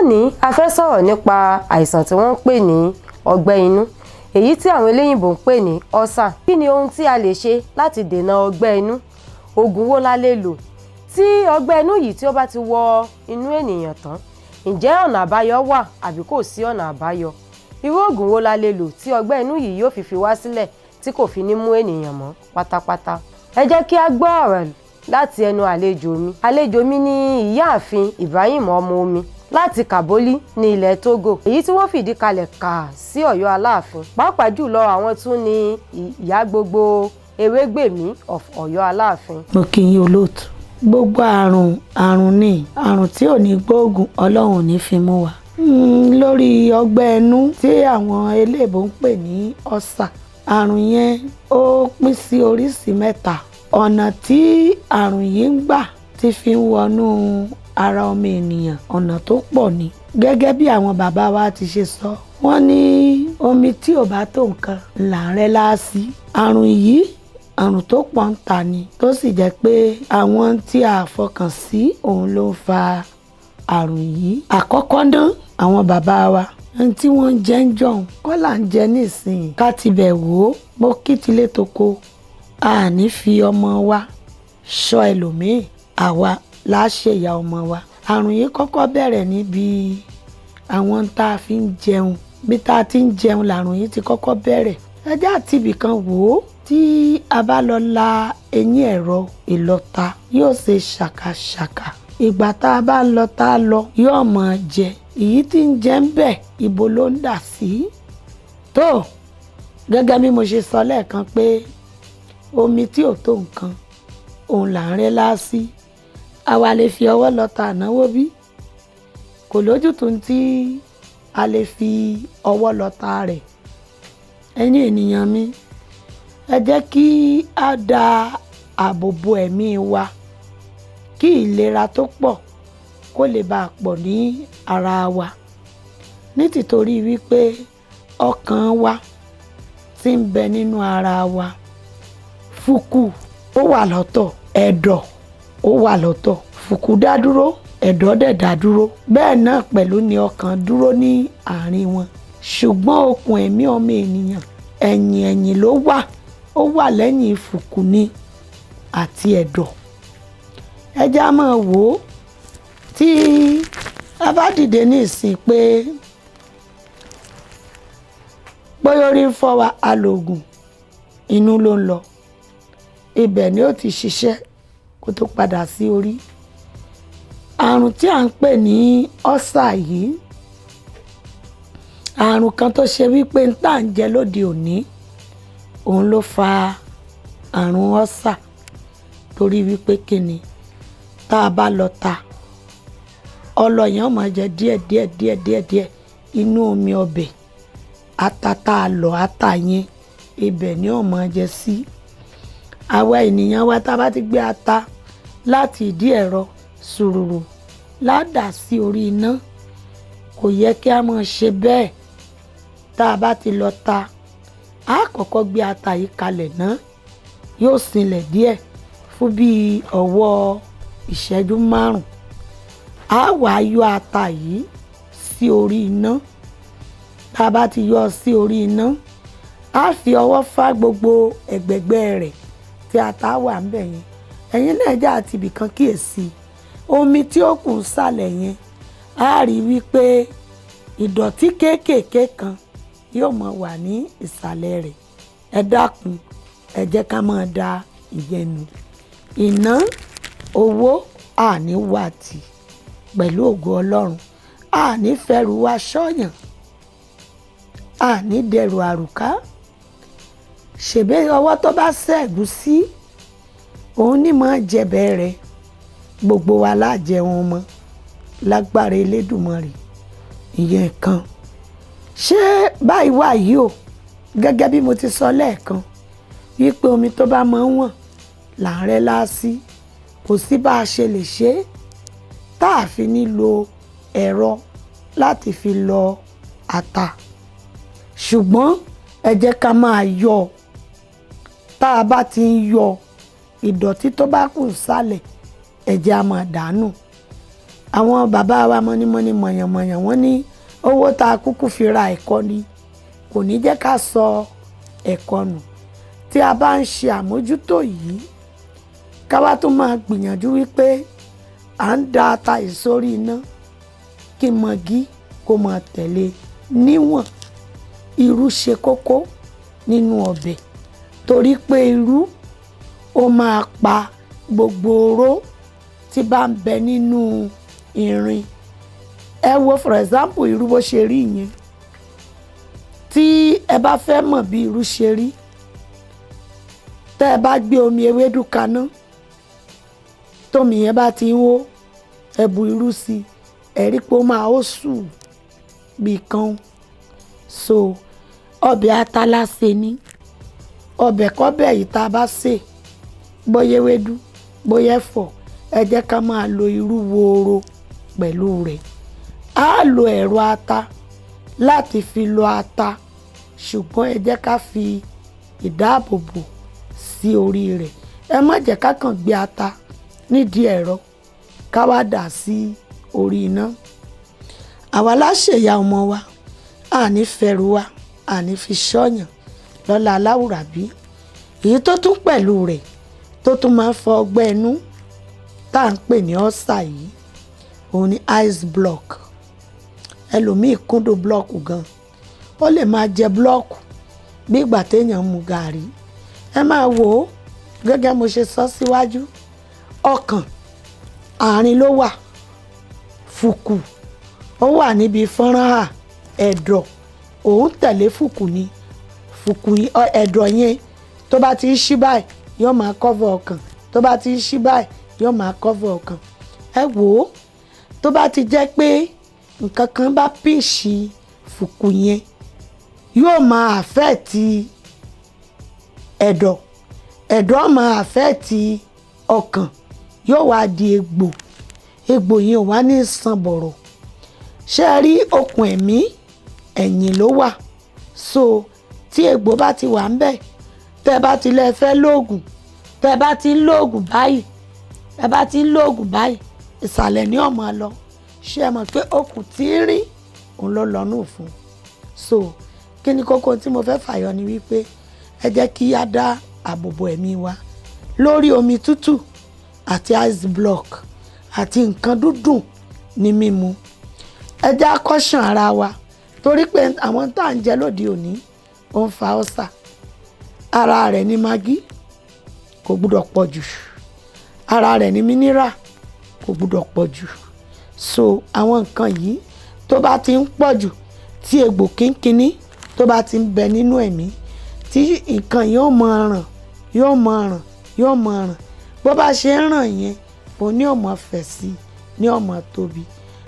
lónìí a fẹ́ sọ̀rọ̀ nípa àìsàn tí wọ́n ń pè ní ọgbẹ́ inú èyí tí àwọn eléyìnbó ń pè ní ọ́sà kí ni ohun tí a lè ṣe láti dènà ọgbẹ́ inú oògùn wo la lè lò tí ọgbẹ́ inú yìí tí ó bá ti wọ inú ènìyàn tán ǹjẹ́ ọ̀nà àbáyọ wà àbí kò sí ọ̀nà àbáyọ irú oògùn wo la lè lò tí ọgbẹ́ inú yìí yóò fi fi wá sílẹ̀ tí kò fi ní mú ènìyàn mọ́ pátápátá ẹ jẹ́ kí a gbọ́ ọ̀rọ̀ láti ẹnu àlejò mi àlejò mi ní ìyáàfin Ibrahim ọmọ omi láti Kàbólí ní ilẹ̀ Togo èyí tí wọ́n fìdí kalẹ̀ kà sí Ọ̀yọ́ Aláàfin pàápàá jùlọ àwọn tún ní ìyá gbogbo Ewégbèmí of Ọ̀yọ́ Aláàfin. mo kì í olóòtú gbogbo àrùn àrùn ni àrùn tí ò ní gbóògùn ọlọ́run ò ní fi mú wa. Mm, lórí ọgbẹ́ ẹnu tí àwọn eléèbó ń pè ní ọ́sà àrùn yẹn ó pín sí oríṣìí mẹ́ta ọ̀nà tí àrùn yìí ń gbà ti fi ń wọnú ara ọmọ ènìyàn ọ̀nà tó pọ̀ ni gẹ́gẹ́ bí àwọn bàbá wa ti ṣe sọ wọ́n ní omi tí ò bá tó nǹkan là ń rẹ́ láàsì àrùn yìí àrùn tó pọ̀ ń ta ni tó sì jẹ́ pé àwọn tí a fọkàn sí òun ló ń fa àrùn yìí àkọ́kọ́ náà àwọn bàbá wa ẹni tí wọ́n ń jẹ ń jọ̀hún kọ́ là ń jẹ nísìnyí ká ti bẹ̀ wò ó mo kí tilé toko a ní fi ọmọ wa ṣọ́ ẹlòmíì àwa láṣẹ ìyá ọmọ wa àrùn yìí kọ́kọ́ bẹ̀rẹ̀ níbi àwọn tá a fi ń jẹun bí tá a ti ń jẹun làrùn yìí ti kọ́kọ́ bẹ̀rẹ̀ ẹjẹ́ àti ibìkan wò ó tí a bá lọ la eyín ẹ̀rọ ìlọta yóò ṣe ṣàkàṣàkà ìgbà tá a bá lọ tá a lọ yóò máa jẹ èyí tí ń jẹ ń bẹ̀ ibo ló ń dà sí tó gẹ́gẹ́ bí mo ṣe sọ lẹ́ẹ̀kan pé omi tí ò tó nǹkan òun là ń rẹ́ láásí àwa lè fi ọwọ́ lọ ta ànáwó bí kò lójútùú tí a lè fi ọwọ́ lọ ta rẹ̀ ẹ̀yin ènìyàn mi ẹ jẹ́ kí a da ààbò bo ẹ̀mí wa kí ìlera tó pọ̀ kó lè bá a pọ̀ ní ara wa ní tìtorí wípé ọkàn wa ti ń bẹ nínú ara wa fúkú ó wà lọ́tọ̀ ẹ̀dọ̀ ó wà lọ́tọ̀ fùkú dá dúró ẹ̀dọ̀ dẹ̀ dá dúró bẹ́ẹ̀ náà pẹ̀lú ni ọkàn dúró ní àárín wọn ṣùgbọ́n okùn ẹ̀mí ọmọ ènìyàn ẹ̀yìn ẹ̀yìn ló wà ó wà lẹ́yìn fùkú ni àti ẹ̀dọ̀ ẹja máa wò ó tí a bá dìde ní ìsìn pé bóyá orí ń fọ́ wa alòògùn inú ló ń lọ ibẹ̀ ni ó ti ṣiṣẹ́ kó tó padà sí orí àrùn tí à ń pè ní ọ́sà yìí àrùn kan tó ṣe wípé ń tà ń jẹ lóde òní òun ló fa àrùn ọ́sà torí wípé kíni tá a bá lọ ta ọlọ́yàn máa jẹ díẹ̀ díẹ̀ díẹ̀ díẹ̀ díẹ̀ inú omi ọbẹ̀ ata tá a lọ ata yẹn ibẹ̀ ni ó máa jẹ sí àwa ènìyàn wa tá a bá ti gbé ata láti ìdí ẹ̀rọ sùrùrù ládà sí orí iná kò yẹ kí a máa ṣe bẹ́ẹ̀ tá a bá ti lọ ta a kọ́kọ́ gbé ata yìí kalẹ̀ náà yóò sinlẹ̀ díẹ̀ fún bíi ọwọ́ ìṣẹ́jú márùn a wàá yọ ata yìí sí orí iná tá a bá ti yọ sí orí iná a fi ọwọ́ fá gbogbo ẹ̀gbẹ̀gbẹ́ rẹ̀ tí ata wà ń bẹ̀ yẹn ẹ̀yin náà jẹ́ àti ibìkan kíyèsí omi tí ó kù ń sàlẹ̀ yẹn a rí wípé ìdọ̀tí kéékèèké kan yóò máa wà ní ìsàlẹ̀ rẹ̀ ẹ dákun ẹ jẹ́ ká máa da ìyẹn nù ìná owó àní wà tì pẹ̀lú ògo ọlọ́run àní fẹ́rù wá ṣọ́yàn àní dẹrù àrùká ṣèbé ọwọ́ tó bá ṣẹ́gun sí òun ní mọ́ jẹ̀bẹ̀ rẹ̀ gbogbo wa lájẹ wọn mọ́ lágbára Elédùmarè ìyẹn kan ṣé báyìí wà yìí o gẹ́gẹ́ bí mo ti sọ lẹ́ẹ̀kan wípé omi tó bá máa ń wọ̀n là ń rẹ́ láásí kò sí bá a ṣe lè ṣe é tá a fi nílò ẹ̀rọ láti fi lọ ata ṣùgbọ́n ẹ jẹ́ ká máa yọ tá a bá ti ń yọ ìdọ̀tí tó bá kù sálẹ̀ ẹ jẹ́ á máa dànù àwọn bàbá wa mọ́nímọ́ní mọ̀yànmọ̀yàn wọ́n ní owó tá a kúkú fi ra ẹ̀kọ́ ni kò ní jẹ́ ká sọ ẹ̀kọ́ nù tí a bá ń ṣe àmójútó yìí ká wá tún máa gbìyànjú wípé à ń da ata ìsórí iná kí mọ̀gí kó máa tẹ̀lé níwọ̀n irú ṣe kókó nínú ọbẹ̀ torí pé irú ó máa pa gbogbo oró tí bá ń bẹ nínú irin ẹ wo for example irú bó ṣe rí yẹn tí ẹ bá fẹ́ mọ̀ bí irú ṣe rí tẹ́ ẹ bá gbé omi ewédú kaná tómi yẹn bá ti ń hó ẹ bu irú sí i ẹ rí pé ó máa ó sùn bí kan so ọbẹ̀ atala ṣe ní ọbẹ̀ kọ́bẹ̀ yìí tá a bá sè bóyá ewédú bóyá ẹ̀fọ́ ẹ jẹ́ ká máa lo irú wooro pẹ̀lú rẹ̀ á lo ẹ̀rọ ata láti fi lo ata ṣùgbọ́n ẹ jẹ́ ká fi ìdáàbòbò sí orí rẹ̀ ẹ má jẹ́ ká kàn gbé ata nídìí ẹ̀rọ ká wá dà sí orí iná àwa láṣẹ̀yà ọmọ wa àní fẹ́rù wa àní fi ṣọ́yàn lọ́la aláwùrábí èyí tó tún pẹ̀lú rẹ̀ tó tún máa ń fọ ọgbẹ́ inú tá à ń pè ní ọ́sà yìí òun ni ice block ẹlòmíì kúndùn blọ́ọ̀kù gan ó lè máa jẹ blọ́ọ̀kù bí ìgbà téèyàn mu gàrí ẹ máa wò ó gẹ́gẹ́ mo ṣe sọ síwájú ọkàn àárín ló wà fùkù ó wà níbi fọ́nrán hà ẹ̀dọ̀ òun tẹ̀lé fùkù ni fùkù ẹ̀dọ̀ yẹn tó bá ti ń ṣí báyìí yóò máa kọ́fọ̀ ọkàn tó bá ti ń ṣí báyìí yóò máa kọ́fọ̀ ọkàn ẹ wò ó tó bá ti jẹ́ pé nǹkan kan bá pèsè fùkù yẹn yóò máa àfẹ́ẹ̀tì ẹ̀dọ̀ ẹ̀dọ̀ máa àfẹ́ẹ̀tì ọkàn yóò wá di egbò egbò yẹn ò wá ní sàn bọ̀rọ̀ ṣé ẹ rí okùn ẹ̀mí ẹ̀yìn ló wà so tí egbò bá ti wà ń bẹ̀ tẹ́ bá ti lẹ́ fẹ́ lóògùn tẹ́ bá ti ń lóògùn báyìí tẹ́ bá ti ń lóògùn báyìí ìsàlẹ̀ ní ọ̀mọ́ lọ ṣé ẹ mọ̀ pé okùn tí ń rí òun ló lọ́nù fún so kí ni kókó tí mo fẹ́ fàyọ ni wípé ẹ jẹ́ kí á dá àbòbò ẹ̀mí wa lórí omi tútù àti ice block àti nǹkan dúdùn ní mímu ẹ jẹ́ akọ́ṣàn ara wa torí pé àwọn tá à ń jẹ lóde òní ó ń fa ọ́sà ara rẹ̀ ní magí kò gbúdọ̀ pọ̀ jù ara rẹ̀ ní mineral kò gbúdọ̀ pọ̀ jù so àwọn nǹkan yìí tó bá ti ń pọ̀ jù tí egbò kínkínní tó bá ti ń bẹ nínú ẹ̀mí tí nǹkan yóò máa ràn yóò máa ràn yóò máa ràn bó bá ṣe ń ràn yẹn òun ní ọmọ fẹ̀ sí ní ọmọ tóbi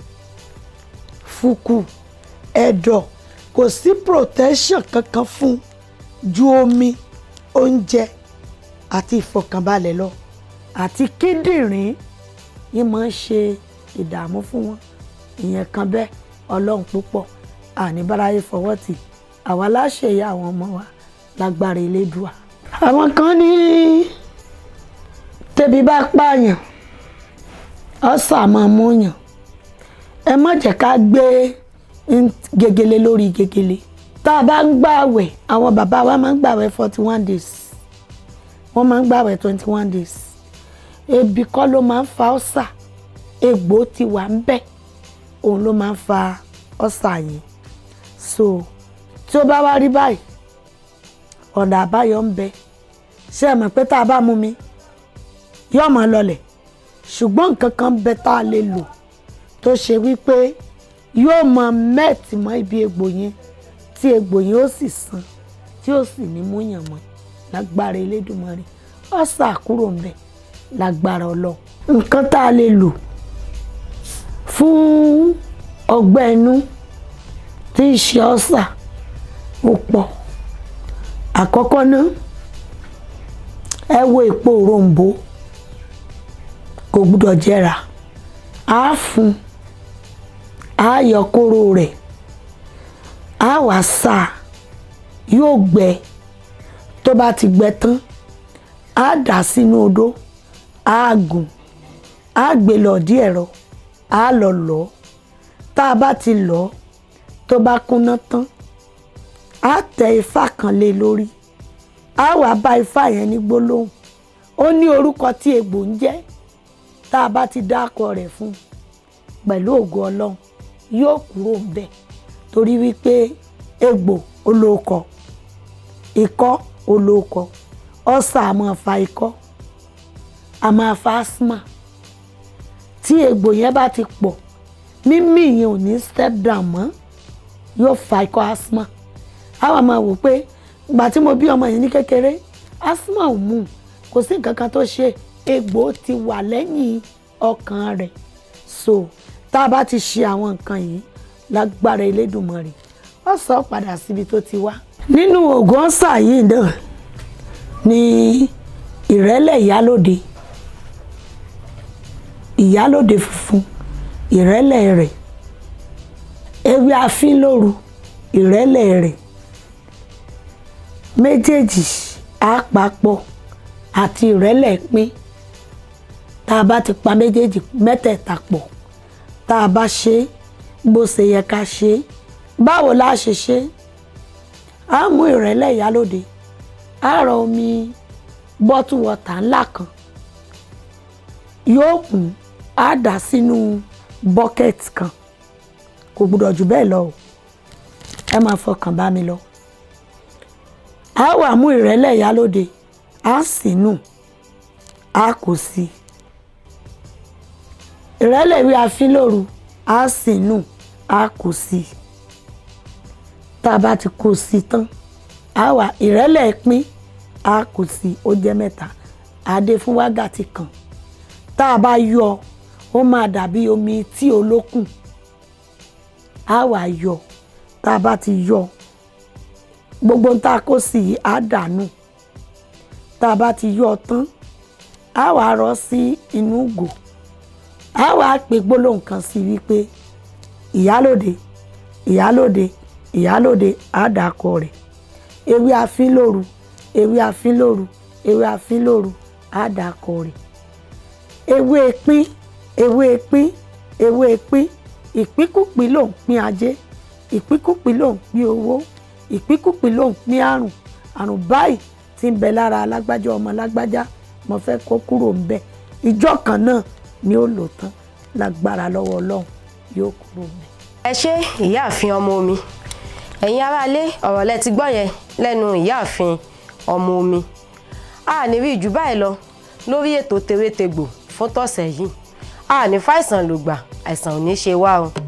fùkù ẹ̀dọ̀ kò sí protection kankan fún ju omi oúnjẹ àti ìfọ̀kànbalẹ̀ lọ àti kíndìnrín yìí máa ń ṣe ìdààmú fún wọn ìyẹn kan bẹ́ẹ̀ ọlọ́run púpọ̀ àníbáráyé fọwọ́ tì àwa láṣẹ ìyá àwọn ọmọ wa lágbára elédùà. àwọn kan ní tẹbi bá pààyàn ọ̀sà máa múyàn ẹ má jẹ́ ká gbé gegele lórí gegele tá a bá ń gbààwẹ̀ àwọn bàbá wa máa ń gbààwẹ̀ forty one days wọ́n máa ń gbààwẹ̀ twenty one days ebi kọ́ ló máa ń fa ọ̀sà egbò ti wà ń bẹ̀ òun ló máa ń fa ọ̀sà yẹn so tí ó bá wá rí báyìí ọ̀nà àbáyọ ń bẹ ṣé ẹ mọ̀ pé tá a bá mú mi yóò máa lọlẹ̀ ṣùgbọ́n nǹkan kan bẹ tá a lè lò tó ṣe wípé yóò máa mẹ́ẹ̀tì mọ́ ibi egbò yẹn tí egbò yẹn ó sì san tí ó sì ní múyàn mọ́ lágbára Elédùmarè ọ̀sà kúrò ń bẹ lágbára Ọlọ́run nǹkan tá a lè lò fún ọgbẹ́ inú tí ń ṣe ọ̀sà ó pọ̀ àkọ́kọ́ náà ẹ wo èpo òrombó kò gbúdọ̀ jẹrà á fún á yọ kóró rẹ̀ á wá sá yóò gbẹ tó bá ti gbẹ tán á dà sínú odó á gùn á gbé lọ dí ẹ̀rọ á lọ lọ tá a bá ti lọ tó bá kúnná tán á tẹ ifá kan lé lórí á wá bá ifá yẹn ní gbólóhùn ó ní orúkọ tí egbò ń jẹ́ tá a bá ti dákọ rẹ̀ fún un pẹ̀lú ògo ọlọ́run yóò kúrò ńbẹ̀ torí wípé egbò olóòkọ ikọ́ olóòkọ ọ̀sà a máa fa ikọ́ a máa fa asthma tí egbò yẹn bá ti pọ̀ mímí yẹn ò ní step down mọ́ yóò fa ikọ́ asthma àwa máa wò pé ìgbà tí mo bí ọmọ yẹn ní kékeré asthma ò mú un kò sí nǹkan kan tó ṣe egbò ti wà lẹ́yìn ọkàn rẹ̀ so tá a bá ti ṣe àwọn nǹkan yìí lágbára Elédùmarè ó sọ padà síbi tó ti wá. nínú oògùn ọ̀sà yìí náà ni ìrẹ́lẹ̀ ìyálòde ìyálòde funfun ìrẹ́lẹ̀ rẹ̀ ewé afínlóru ìrẹ́lẹ̀ rẹ̀ méjèèjì àpapọ̀ àti ìrẹ́lẹ̀ pín tá a bá ti pa méjèèjì mẹ́tẹ̀ẹ̀ta pọ̀ tá a bá ṣe é bó ṣe yẹ ká ṣe é báwo la ṣe ṣe é a mú ìrẹ́lẹ̀ ìyálòde a rọ omi bọ́tù wọ́tà ńlá kan yóò kún a dà sínú bọ́kẹ́tì kan kò gbúdọ̀ jù bẹ́ẹ̀ lọ o ẹ máa fọkàn bá mi lọ a wà mú ìrẹ́lẹ̀ ìyálòde a sì nù a kò sí ìrẹ́lẹ̀ ìwé afínlóru a sì nù a kò sí tá a bá ti kó sí tán a wà ìrẹ́lẹ̀ pín a kò sí ó jẹ́ mẹ́ta a dé fún wákàtí kan tá a bá yọ ó máa dàbí omi tí olókùn a wà yọ tá a bá ti yọ gbogbo tá a kó sí yìí á dànù tá a bá ti yọ tán a wà rọ sí inú ìgò a wà pè gbólóhùn kan sí wípé ìyálòde ìyálòde ìyálòde àdàkọ rẹ̀ ewé afínlóru ewé afínlóru ewé afínlóru àdàkọ rẹ̀ ewé pín ewé pín ewé pín ìpínkùpín ló ń pín ajé ìpínkùpín ló ń pín owó ìpínkùpín ló ń pín àrùn àrùn báyìí tí ń bẹ lára alágbájá ọmọ alágbájá mo fẹ́ kó kúrò ń bẹ ìjọ kan náà ni ó lò tán lágbára lọ́wọ́ ọlọ́run yóò kúrò ń bẹ. ẹ ṣé ìyáàfin ọmọ omi ẹ̀yin aráalé ọ̀rọ̀ lẹ ti gbọ́ yẹn lẹ́nu ìyáàfin ọmọ omi a ní rí jù báyìí lọ lórí ètò tewétegbò fún tọ̀sẹ̀ yìí a ní fàìsàn lògbà àìsàn ò ní ṣe wá o.